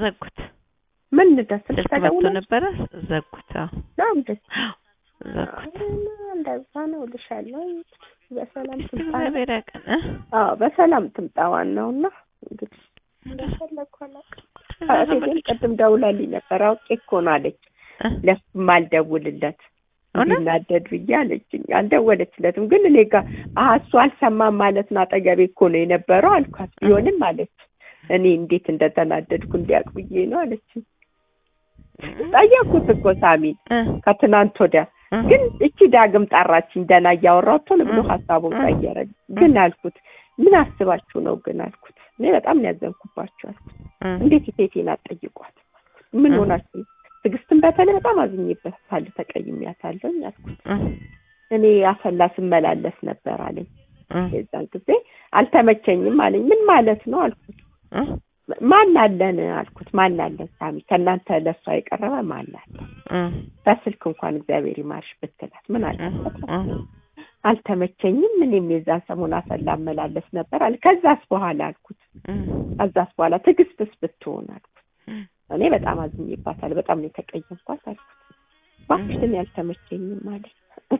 ዘጉት። ምን ደስ ስልክ መጥቶ ተደውሎ ነበረ ዘጉት። አዎ ነው እንዴ? ዘጉት። እንደዛ ነው እልሻለሁ። በሰላም እስቲ ትምጣ። እግዚአብሔር ያውቃል እ አዎ በሰላም ትምጣ ዋናውና እንግዲህ እንደፈለግኩ አላውቅም። እቴቴም ቅድም ደውላልኝ ነበር አውቄ እኮ ነው አለች። እ? ለሱም አልደውልለት እውነት? እንዲናደድ ብዬ አለችኝ። አልደወለችለትም ግን እኔ ጋር አሀ እሱ አልሰማም ማለት ነው አጠገቤ እኮ ነው የነበረው አልኳት። ቢሆንም አለች እኔ እንዴት እንደተናደድኩ እንዲያውቅ ብዬ ነው አለችኝ። ጠየኩት እኮ ሳሚን እ? ከትናንት ወዲያ እ? ግን እቺ ዳግም ጠራችኝ ደህና እያወራሁ ቶሎ ብሎ እ? ሀሳቡን እ? ቀየረ። ግን አልኩት ምን አስባችሁ ነው ግን አልኩት። እኔ በጣም ነው ያዘንኩባችሁ አልኩት። እ? እንዴት ሴቴን አትጠይቋት? ምን እ? ሆናችሁ? ትዕግስትን በተለይ በጣም አዝኜበታለሁ፣ ተቀይሜያታለሁ አልኩት። እ? እኔ አሰላ ስመላለስ ነበር አለኝ። እ? የዛን ጊዜ አልተመቸኝም አለኝ። ምን ማለት ነው አልኩት። እ? ማን አለን አልኩት። ማን አለን ሳሚ? ከእናንተ ለሷ የቀረበ ማን አለ? እ? በስልክ እንኳን እግዚአብሔር ይማርሽ ብትላት ምን አለበት? እ? አልተመቸኝም። እኔም የዛን ሰሞን አሰላ እመላለስ ነበር አለ። ከዛስ በኋላ አልኩት። እ? ከዛስ በኋላ ትዕግስትስ ብትሆን አልኩት። እ? እኔ በጣም አዝኜባታለሁ። በጣም ነው የተቀየምኳት አልኩት። እባክሽ እኔ አልተመቸኝም አለኝ።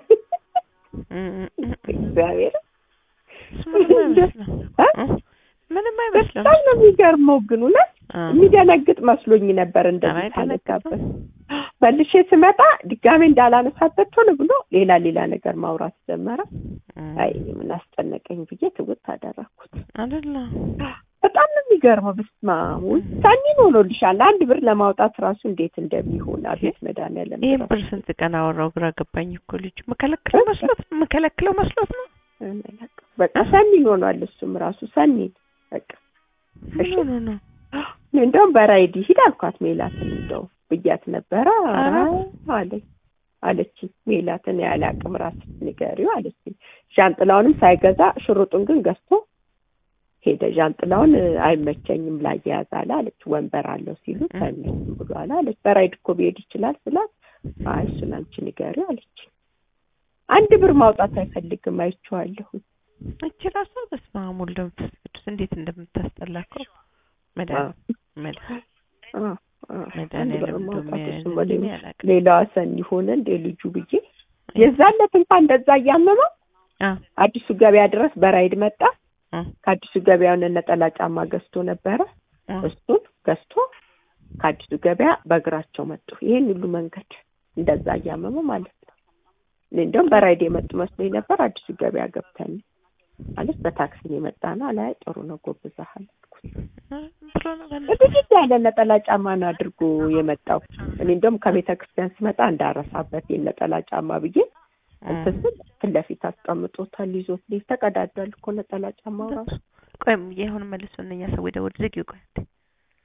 እ? እግዚአብሔር ምንም አይመስልም። እ? እ? ምንም አይመስልም። በጣም ነው የሚገርመው ግን እውነት እ? የሚደነግጥ መስሎኝ ነበር ኧረ እንደዚህ አይደነግጥም። ታነጋበት መልሼ ስመጣ ድጋሜ እንዳላነሳበት ቶሎ ብሎ ሌላ ሌላ ነገር ማውራት ጀመረ። እ? አይ ምን አስጨነቀኝ ብዬ ትውት አደረኩት። አይደለ? በጣም ነው የሚገርመው። በስመ አብ ውሳኔን ሆኖልሻል። አንድ ብር ለማውጣት ራሱ እንዴት እንደሚሆን አቤት መድኃኒዓለም ይህን ራሱ ብር ስንት ቀን አወራው ግራ ገባኝ እኮ ልጅ መከለክለው መስሎት ነው መከለክለው መስሎት ነው አላውቅም። በቃ ሰኒን ሆኗል። እሱም ራሱ ሰኒን በቃ ምን እሺ። ሆኖ ነው እንደውም በራይድ ሂድ አልኳት ሜላትን እንደው ብያት ነበረ ኧረ ኧረ። አለኝ አለችኝ ሜላትን ያለ አቅም ራስሽ ንገሪው አለችኝ ዣንጥላውንም ሳይገዛ ሽሩጡን ግን ገዝቶ ሄደ ዣንጥላውን እ፣ አይመቸኝም ላያያዝ አለ አለች ወንበር አለው ሲሉት እ። አይመችም ብሏል አለች በራይድ እኮ ቢሄድ ይችላል ስላት አይ እሱን አንቺ ንገሪው አለች አንድ ብር ማውጣት አይፈልግም አይቼዋለሁ እቺ ራሷ በስመ አብ ወወልድ ወመንፈስ ቅዱስ እንዴት እንደምታስጠላ እኮ መድኃኒዓለም መድኃኒዓለም አ፣ አ፣ አንድ ብር መድኃኒዓለም ማውጣት እንደሚያ- እሱም ወደ እኔ አላውቅም። ሌላዋ ሰኒ ሆነ እንደ ልጁ ብዬ የዛለት እንኳን እንደዛ እያመመው አ አዲሱ ገበያ ድረስ በራይድ መጣ። አ ከአዲሱ ገበያውን ነጠላ ጫማ ገዝቶ ነበረ። አ እሱን ገዝቶ ከአዲሱ ገበያ በእግራቸው መጡ። ይሄን ሁሉ መንገድ እንደዛ እያመመው ማለት ነው። እኔ እንደውም በራይድ የመጡ መስሎኝ ነበር። አዲሱ ገበያ ገብተን ማለት በታክሲ ነው የመጣ ነው። አላይ ጥሩ ነው ጎብዛሃል አልኩት። ብሎ ነው በእናትህ። እዚህ ያለ ነጠላ ጫማ ነው አድርጎ የመጣው። እኔ እንደውም ከቤተ ክርስቲያን ስመጣ እንዳረሳበት የነጠላ ጫማ ብዬ እንትን ስል ፊት ለፊት አስቀምጦታል። ይዞት ሊሄድ ተቀዳዷል እኮ ነጠላ ጫማው ራሱ ቆይ የሆነ መልሶ እነኛ ሰዎች ደወል ዝጊው ቆይ